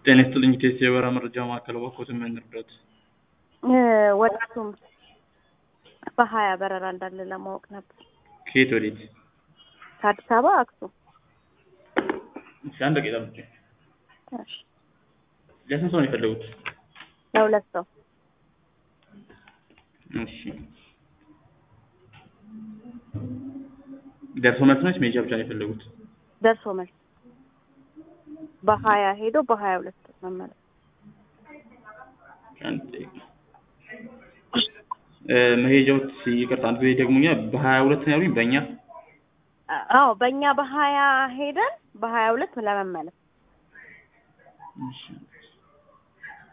ጤና ይስጥልኝ ኢቴስ የበረራ መረጃ ማዕከል እባክዎትን ምን ልርዳዎት? ወደ አክሱም በሀያ በረራ እንዳለ ለማወቅ ነበር። ከየት ወዴት? ከአዲስ አበባ አክሱም። እሺ አንድ ደቂቃ ጠብቁኝ። እሺ ለስንት ሰው ነው የፈለጉት? ለሁለት ሰው እሺ ደርሶ መልስ ነች መሄጃ ብቻ ነው የፈለጉት? ደርሶ መልስ በሀያ ሄዶ በሀያ ሁለት መመለስ። አንድ ደቂቃ እ መሄጃዎት ይቅርታ አንድ ጊዜ ደግሞኛ በሀያ ሁለት ነው ያሉኝ በእኛ አዎ በእኛ በሀያ ሄደን በሀያ ሁለት ለመመለስ። እሺ